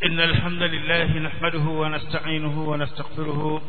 إن الحمد لله نحمده ونستعينه ونستغفره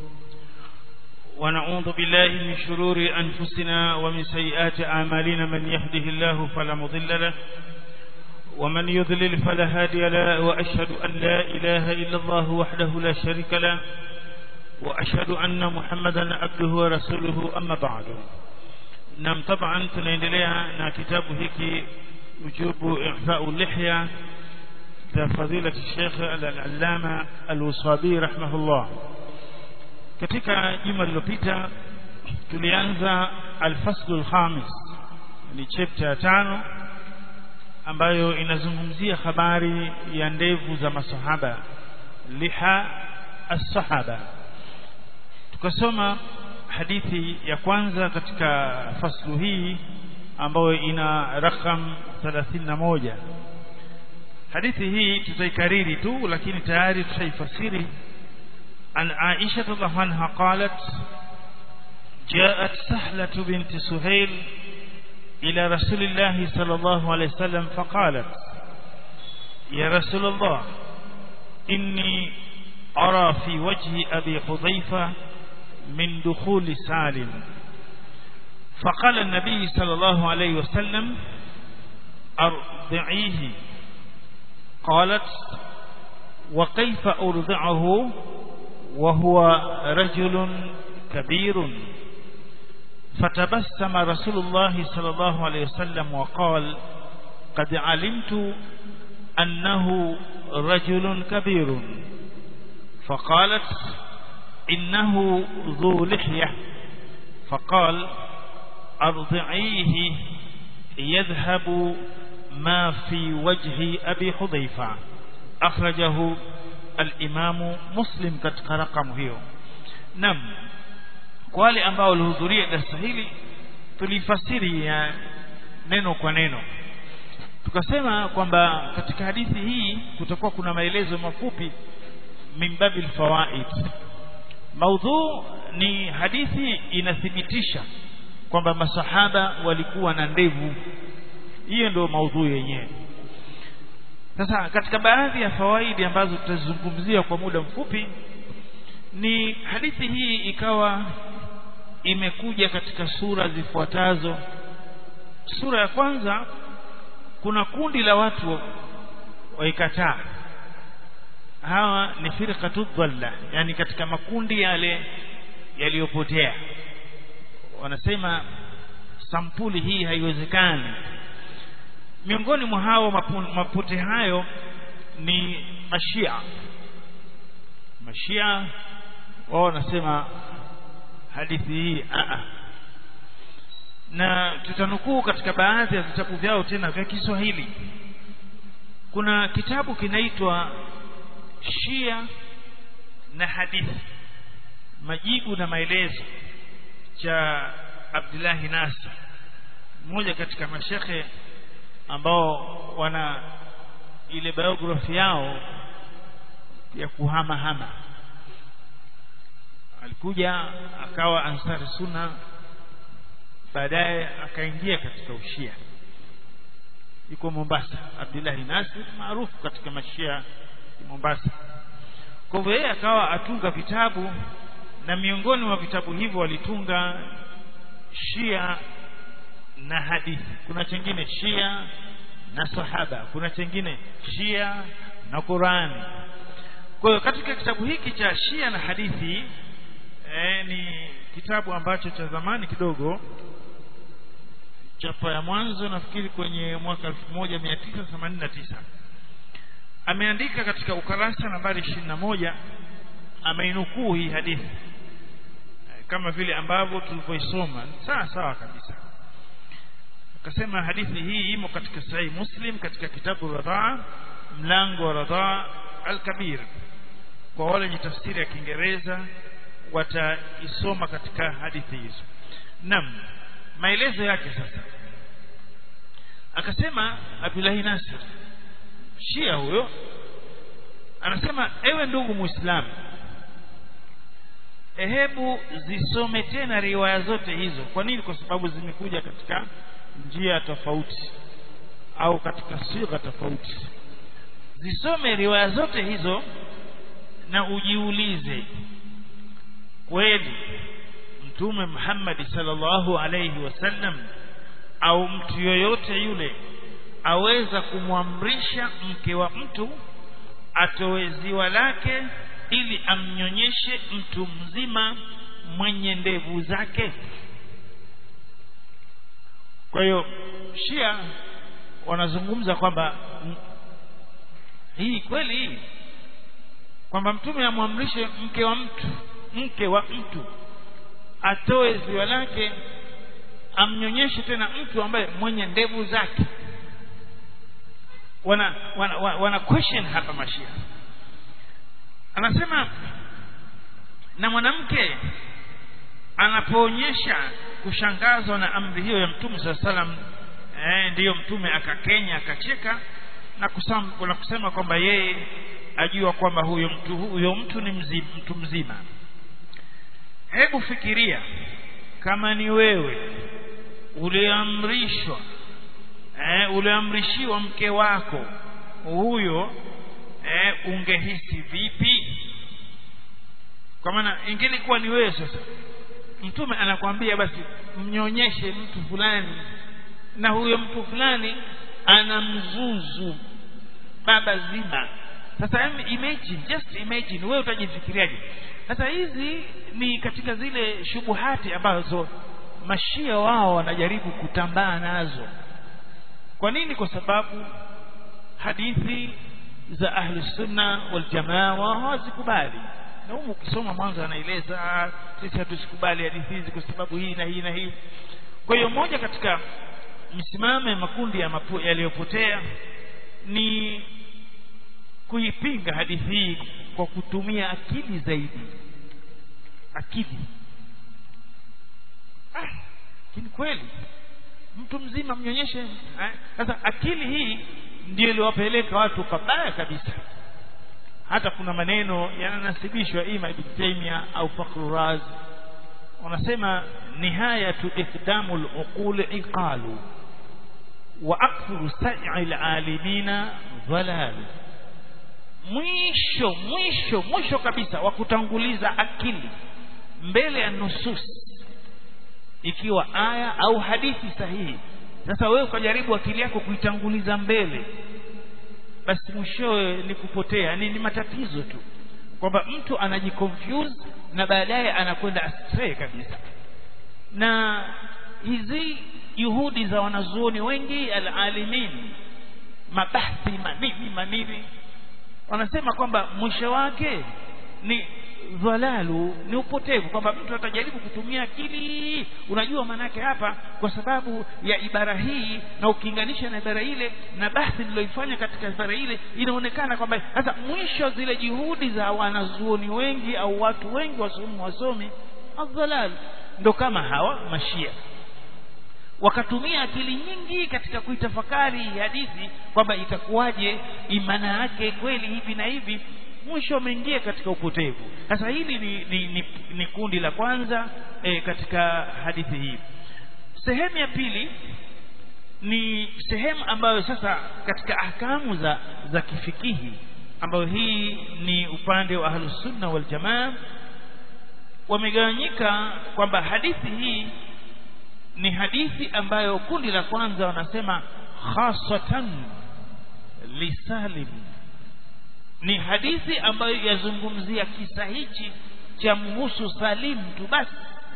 ونعوذ بالله من شرور أنفسنا ومن سيئات أعمالنا من يهده الله فلا مضل له ومن يضلل فلا هادي له وأشهد أن لا إله إلا الله وحده لا شريك له وأشهد أن محمدا عبده ورسوله أما بعد نعم طبعا tunaendelea na kitabu hiki ujubu ihfa'u lihya za fadila Sheikh al-Allama al-Wasabi rahimahullah katika juma lililopita tulianza al-fasl al-khamis ni chapter ya tano ambayo inazungumzia habari ya ndevu za masahaba liha as-sahaba tukasoma hadithi ya kwanza katika faslu hii ambayo ina rakam 31 hadithi hii tutaikariri tu lakini tayari tushaifasiri an Aisha radhiallahu anha qalat جاءت سهلة بنت سهيل إلى رسول الله صلى الله عليه وسلم فقالت يا رسول الله إني أرى في وجه أبي حذيفة من دخول سالم فقال النبي صلى الله عليه وسلم أرضعيه قالت وكيف أرضعه وهو رجل كبير فتبسم رسول الله صلى الله عليه وسلم وقال قد علمت أنه رجل كبير فقالت إنه ذو لحية فقال أرضعيه يذهب ما في وجه أبي حذيفة أخرجه الإمام مسلم katika rakamu hiyo nam kwa wale ambao walihudhuria darasa hili tulifasiri ya neno kwa neno tukasema kwamba katika hadithi hii kutakuwa kuna maelezo mafupi min babil fawaid maudhu ni hadithi inathibitisha kwamba masahaba walikuwa na ndevu hiyo ndio maudhui yenyewe sasa katika baadhi ya fawaidi ambazo tutazungumzia kwa muda mfupi ni hadithi hii ikawa imekuja katika sura zifuatazo sura ya kwanza kuna kundi la watu waikataa hawa ni firqatu dhalla yani katika makundi yale yaliyopotea wanasema sampuli hii haiwezekani miongoni mwa hao mapote hayo ni mashia mashia wao wanasema hadithi hii a na tutanukuu katika baadhi ya vitabu vyao tena vya Kiswahili kuna kitabu kinaitwa Shia na hadithi majibu na maelezo cha Abdullahi Nasir mmoja katika mashekhe ambao wana ile biography yao ya kuhama hama alikuja akawa ansari sunna baadaye akaingia katika ushia yuko Mombasa Abdullahi Nasir maarufu katika mashia Mombasa kwa hivyo yeye akawa atunga vitabu na miongoni mwa vitabu hivyo walitunga Shia na hadithi kuna chengine Shia na sahaba kuna chengine Shia na Qurani kwa hiyo katika kitabu hiki cha Shia na hadithi eh, ni kitabu ambacho cha zamani kidogo chapa ya mwanzo nafikiri kwenye mwaka 1989 ameandika katika ukarasa nambari 21 ameinukuu hii hadithi kama vile ambavyo tulivyoisoma sawa sawa kabisa akasema hadithi hii imo katika sahihi muslim katika kitabu radhaa mlango wa radhaa al-kabir kwa wale wenye tafsiri ya kiingereza wataisoma katika hadithi hizo nam maelezo yake sasa akasema Abdullahi Nasir Shia huyo anasema ewe ndugu muislamu hebu zisome tena riwaya zote hizo kwa nini kwa sababu zimekuja katika njia tofauti au katika sigha tofauti zisome riwaya zote hizo na ujiulize kweli mtume Muhammad sallallahu alayhi wasallam au mtu yoyote yule aweza kumwamrisha mke wa mtu atoe ziwa lake ili amnyonyeshe mtu mzima mwenye ndevu zake kwa hiyo Shia wanazungumza kwamba hii kweli hii kwamba mtume amwamrishe mke wa mtu mke wa mtu atoe ziwa lake amnyonyeshe tena mtu ambaye mwenye ndevu zake wana wana, wana, wana question hapa mashia anasema na mwanamke anapoonyesha kushangazwa na amri hiyo ya mtume saa salam eh, ndiyo mtume akakenya akacheka na kusema, na kusema kwamba yeye ajua kwamba huyo mtu huyo mtu ni mzima, mtu mzima hebu fikiria kama ni wewe uliamrishwa eh, uliamrishiwa mke wako huyo eh, ungehisi vipi kwa maana ingelikuwa ni wewe sasa mtume anakwambia basi mnyonyeshe mtu fulani na huyo mtu fulani ana mzuzu baba zima sasa imagine just imagine wewe utajifikiriaje sasa hizi ni katika zile shubuhati ambazo mashia wao wanajaribu kutambaa nazo kwa nini kwa sababu hadithi za ahli sunna wal jamaa wao hawazikubali na humu ukisoma mwanzo anaeleza sisi hatusikubali hadithi hizi kwa sababu hii na hii na hii kwa hiyo moja katika misimamo ya makundi ya mapu, yaliyopotea ni kuipinga hadithi hii kwa kutumia akili zaidi akili ah, lakini kweli mtu mzima mnyonyeshe sasa eh? akili hii ndio iliwapeleka watu pabaya kabisa hata kuna maneno yananasibishwa ima ibn Taymiyyah au Fakhr Raz wanasema nihayatu iqdamu al-uqul iqalu wa akthuru sa'i al-alimina dhalal mwisho mwisho mwisho kabisa wa kutanguliza akili mbele ya nusus ikiwa aya au hadithi sahihi sasa wewe ukajaribu akili yako kuitanguliza mbele basi mwishowe ni kupotea ni, ni matatizo tu kwamba mtu anajiconfuse na baadaye anakwenda astray kabisa na hizi juhudi za wanazuoni wengi alalimin mabahthi manini manini wanasema kwamba mwisho wake ni dhalalu ni upotevu kwamba mtu atajaribu kutumia akili unajua maanake hapa kwa sababu ya ibara hii na ukiinganisha na ibara ile na bahthi niloifanya katika ibara ile inaonekana kwamba sasa mwisho zile juhudi za wanazuoni wengi au watu wengi wasomi wasomi adhalal ndo kama hawa mashia wakatumia akili nyingi katika kuitafakari hadithi kwamba itakuwaje imana yake kweli hivi na hivi mwisho wameingia katika upotevu sasa hili ni, ni, ni, ni kundi la kwanza e, katika hadithi hii sehemu ya pili ni sehemu ambayo sasa katika ahkamu za za kifikihi ambayo hii ni upande wa ahlusunna waljamaa wamegawanyika kwamba hadithi hii ni hadithi ambayo kundi la kwanza wanasema khasatan lisalim ni hadithi ambayo yazungumzia kisa hichi cha mhusu Salim tu basi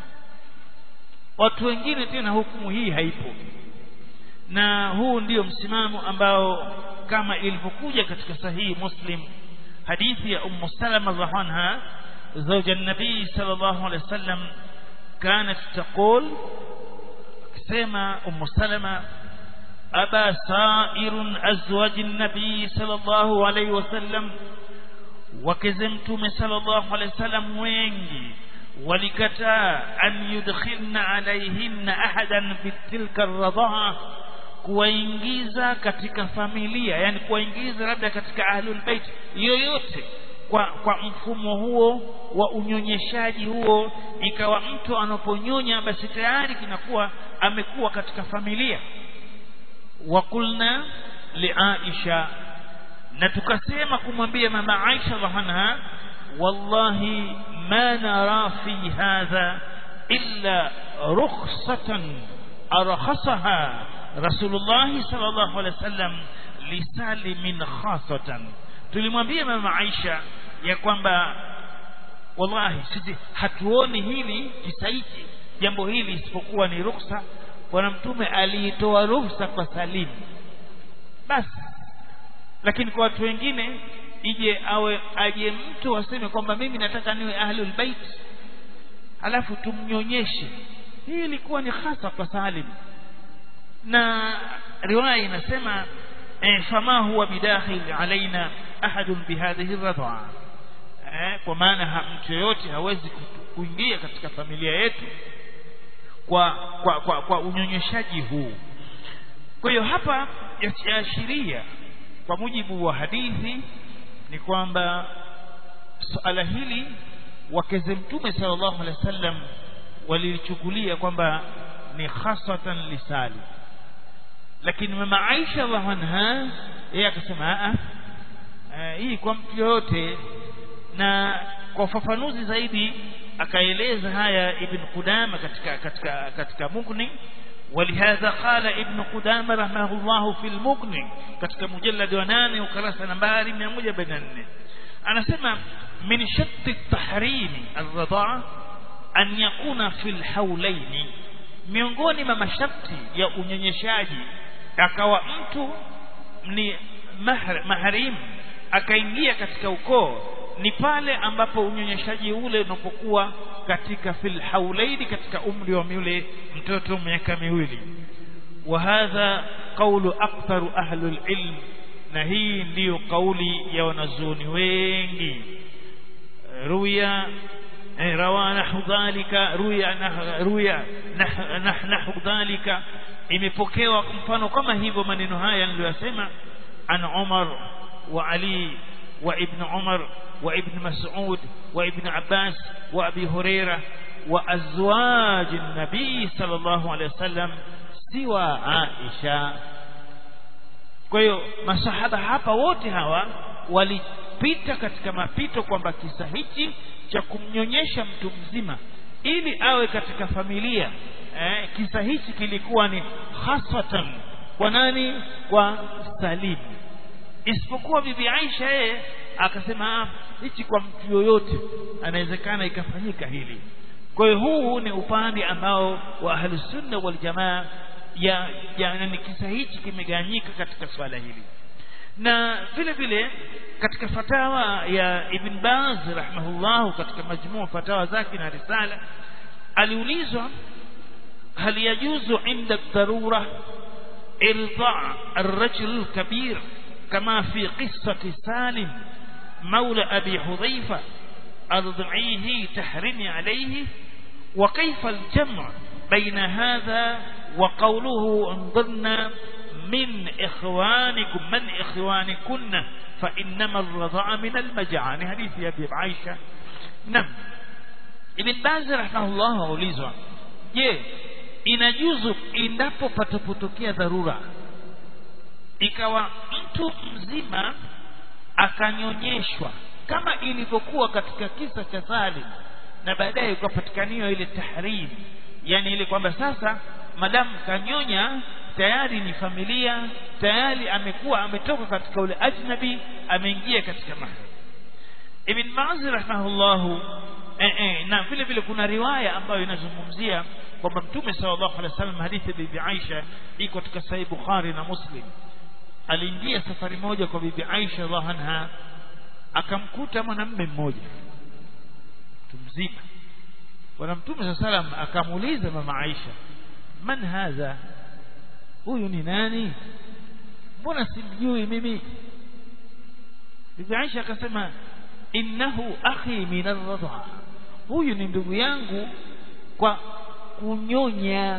watu wengine tena hukumu hii haipo na huu ndio msimamo ambao kama ilivyokuja katika sahihi Muslim hadithi ya Ummu Salama radhiallahu anha زوج النبي صلى الله عليه وسلم كانت تقول كما أم سلمة أبا سائر أزواج النبي صلى الله عليه وسلم وكزمتم صلى الله عليه وسلم وينجي ولكتا أن يدخلن عليهن أحدا في تلك الرضاعة kuwaingiza katika familia yani kuwaingiza labda katika ahlul bait yoyote kwa kwa mfumo huo wa unyonyeshaji huo ikawa mtu anaponyonya basi tayari kinakuwa amekuwa katika familia wakulna liaisha na tukasema kumwambia mama Aisha radhiallahu anha wallahi ma nara fi hadha illa rukhsatan arkhasaha Rasulullah sallallahu alaihi wasallam lisalimin khasatan tulimwambia mama Aisha ya kwamba wallahi sisi hatuoni hili kisa hiki jambo hili isipokuwa ni ruhusa bwana mtume aliitoa ruhusa kwa Salim basi lakini kwa watu wengine ije awe aje mtu aseme kwamba mimi nataka niwe ahlul bait alafu tumnyonyeshe hii ilikuwa ni hasa kwa Salim na riwaya inasema eh, fama huwa bidakhil alaina ahadun bihadhihi radha eh, kwa maana mtu yoyote hawezi kuingia katika familia yetu kwa kwa kwa, kwa unyonyeshaji huu kwa hiyo hapa yaashiria kwa mujibu wa hadithi ni kwamba suala hili wakeze mtume sallallahu alaihi wasallam walilichukulia kwamba ni khasatan lisali lakini mama Aisha radhiallahu anha yeye akasema a hii kwa mtu yoyote na kwa ufafanuzi zaidi akaeleza haya ibn Qudama katika katika katika Mughni ولهذا قال ابن قدامة رحمه الله في المغني katika mujallad wa 8 ukurasa nambari 144 anasema min shatt at-tahrim ar-ridaa an yakuna fi al-hawlayn miongoni mwa masharti ya unyenyeshaji akawa mtu ni maharim akaingia katika ukoo ni pale ambapo unyonyeshaji ule unapokuwa katika fil haulaini katika umri wa yule mtoto miaka miwili wa hadha qawlu aktharu ahli ilm na hii ndiyo kauli ya wanazuoni wengi ruya rawa nahu dhalika ruya ruya nahu dhalika imepokewa mfano kama hivyo maneno haya niliyosema an Umar wa Ali wa Ibn Umar wa Ibn Mas'ud wa Ibn Abbas wa Abi Huraira wa azwaj an-nabi sallallahu alayhi wasallam siwa Aisha kwa hiyo masahaba hapa wote hawa walipita katika mapito kwamba kisa hichi cha kumnyonyesha mtu mzima ili awe katika familia eh, kisa hichi kilikuwa ni hasatan kwa nani kwa Salim isipokuwa bibi Aisha yeye akasema hichi kwa mtu yoyote anawezekana ikafanyika hili kwa hiyo huu ni upande ambao wa ahlus sunna wal jamaa ya, ya ni kisa hichi kimeganyika katika swala hili na vile vile katika fatawa ya Ibn Baz rahimahullah katika majmuu fatawa zake na risala aliulizwa هل يجوز عند الضرورة إرضاع الرجل الكبير كما في قصة سالم مولى أبي حذيفة أرضعيه تحرمي عليه وكيف الجمع بين هذا وقوله انظرنا من إخوانكم من إخوانكن فإنما الرضاع من المجعان حديث أبي عائشة نعم ابن باز رحمه الله أوليزوا je inajuzu endapo patapotokea dharura ikawa mtu mzima akanyonyeshwa kama ilivyokuwa katika kisa cha Salim na baadaye ukapatikaniwa ile tahrim yani ile kwamba sasa madamu kanyonya tayari ni familia tayari amekuwa ametoka katika ule ajnabi ameingia katika mahram Ibn Ma'az rahimahullahu eh, eh, na vile vile kuna riwaya ambayo inazungumzia kwamba Mtume sallallahu alaihi wasallam hadithi ya Bibi Aisha iko katika Sahih Bukhari na Muslim aliingia safari moja kwa Bibi Aisha radhiallahu anha akamkuta mwanamume mmoja mtu mzima bwana Mtume sallallahu alaihi wasallam akamuuliza mama Aisha man hadha huyu ni nani mbona simjui mimi Bibi Aisha akasema innahu akhi min ar-radha huyu ni ndugu yangu kwa kunyonya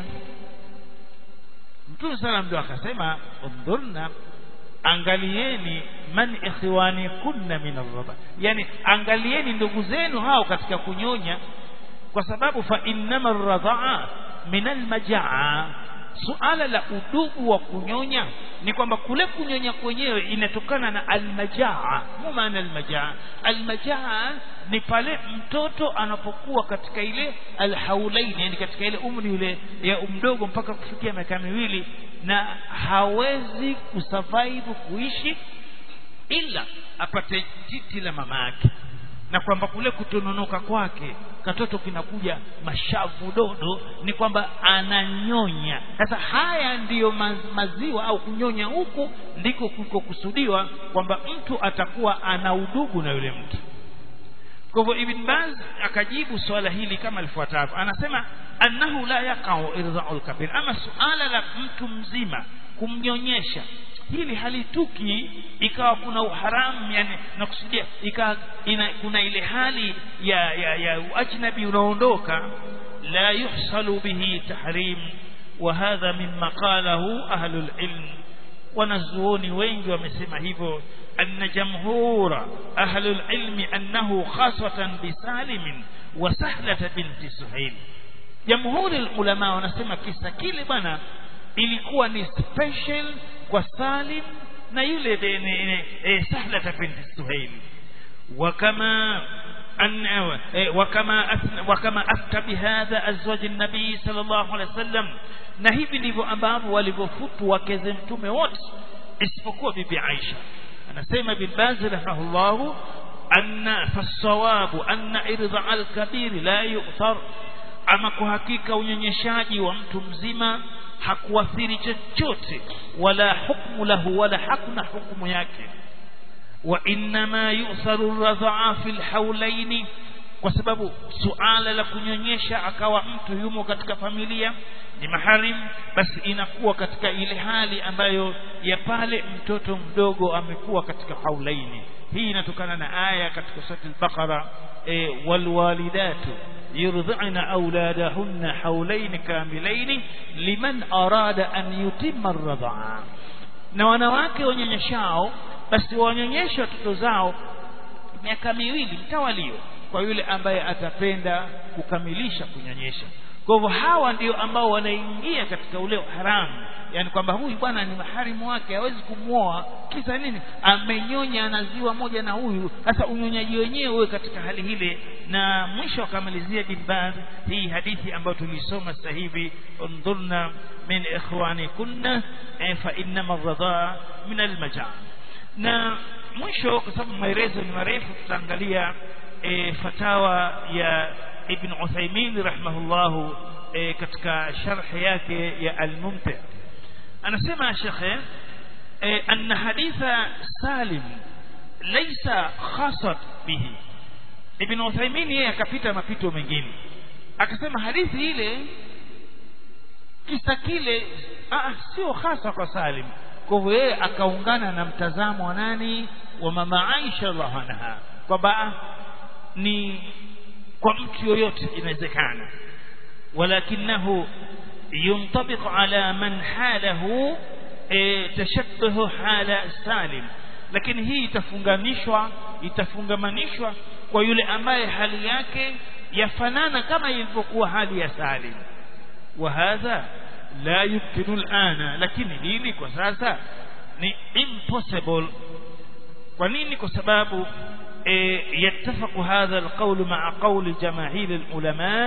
Mtume sala ndio akasema undurna angalieni man ikhwani kunna min ar-radha yani angalieni ndugu zenu hao katika kunyonya kwa sababu fa innama ar-radha min al-majaa suala la udugu wa kunyonya ni kwamba kule kunyonya kwenyewe inatokana na almajaa mu maana almajaa almajaa ni pale mtoto anapokuwa katika ile alhaulaini yani katika ile umri ule ya mdogo mpaka kufikia miaka miwili na hawezi kusurvive kuishi ila apate titi la mama yake na kwamba kule kutononoka kwake katoto kinakuja mashavu dodo ni kwamba ananyonya sasa haya ndiyo maziwa au kunyonya huku ndiko kulikokusudiwa kwamba mtu atakuwa ana udugu na yule mtu kwa hivyo ibn baz akajibu swala hili kama lifuatavyo anasema annahu la yaqau irdha'ul kabir ama suala la mtu mzima kumnyonyesha hili halituki ikawa kuna uharamu yani nakusudia ikawa ina, kuna ile hali ya ya, ya ajnabi unaondoka la yuhsalu bihi tahrim wa hadha mimma qalahu ahlul ilm wanazuoni wengi wamesema hivyo anna jamhura ahlul ilmi annahu khasatan bisalim wa sahlata binti suhail jamhuri ulama wanasema kisa kile bwana ilikuwa ni special kwa Salim na yule e, Sahlata binti Suhail wakama أن وكما وكما أفتى بهذا أزواج النبي صلى الله عليه وسلم na hivi ndivyo ambavyo walivyofutu wakeze mtume wote isipokuwa bibi Aisha anasema bin Baz rahimahullah anna fasawabu anna irda al-kabir la yu'thar ama kwa hakika unyonyeshaji wa mtu mzima hakuathiri chochote wala hukmu lahu wala hakuna hukumu yake wa inma yusaru radhaa fil haulaini kwa sababu suala la kunyonyesha akawa mtu yumo katika familia ni maharim basi inakuwa katika ile hali ambayo ya pale mtoto mdogo amekuwa katika haulaini hii inatokana na aya katika sura al-Baqara e, walwalidatu يرضعن أولادهن حولين كاملين لمن أراد أن يتم الرضاعة na wanawake wanyonyeshao basi wanyonyeshe watoto zao miaka miwili mtawalio kwa yule ambaye atapenda kukamilisha kunyonyesha kwa hivyo hawa ndio ambao wanaingia katika ule haramu yani kwamba huyu bwana ni maharimu wake hawezi kumwoa kisa nini amenyonya anaziwa moja na huyu sasa unyonyaji wenyewe uwe katika hali hile na mwisho akamalizia bimbaz hii hadithi ambayo tulisoma sasa hivi undhurna min ikhwani kunna eh, fa innama radhaa min almajaa na mwisho kwa sababu maelezo ni marefu tutaangalia e, fatawa ya ibn Uthaymeen rahimahullahu e, katika sharh yake ya al-Mumti' anasema shekhe e, anna haditha Salim laysa khasat bihi ibn Uthaymeen yeye akapita mapito mengine akasema hadithi ile kisa kile sio hasa kwa Salim kwa hivyo yeye akaungana na mtazamo wa nani wa mama Aisha radhiallahu anha kwamba ni kwa mtu yoyote inawezekana walakinahu ينطبق على من حاله تشبه حال سالم lakini hii itafunganishwa itafungamanishwa kwa yule ambaye hali yake yafanana kama ilivyokuwa hali ya Salim wa hadha la yumkinu alana lakini hili kwa sasa ni impossible kwa nini kwa sababu يتفق هذا القول مع قول جماهير العلماء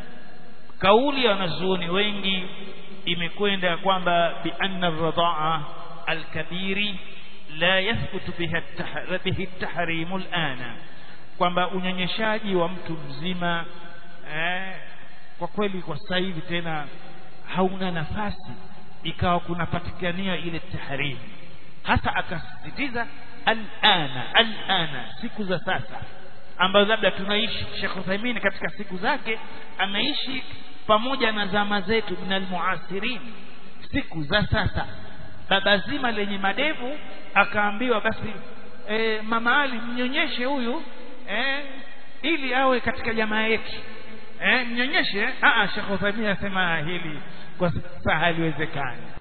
kauli ya wanazuoni wengi imekwenda kwamba bi anna ar-radha'a al-kabiri la yathbutu biha bihi at-tahrim al-ana kwamba unyonyeshaji wa mtu mzima eh, kwa kweli kwa sasa hivi tena hauna nafasi ikawa kunapatikania ile tahrim hasa akasisitiza al-ana al-ana siku za sasa ambazo labda tunaishi Sheikh Uthaymeen katika siku zake ameishi pamoja na zama zetu minal muasirin siku za sasa baba zima lenye madevu akaambiwa basi e, mama Ali mnyonyeshe huyu e, ili awe katika jamaa yetu e, mnyonyeshe a a Sheikh Uthaymeen asema hili kwa sasa haliwezekani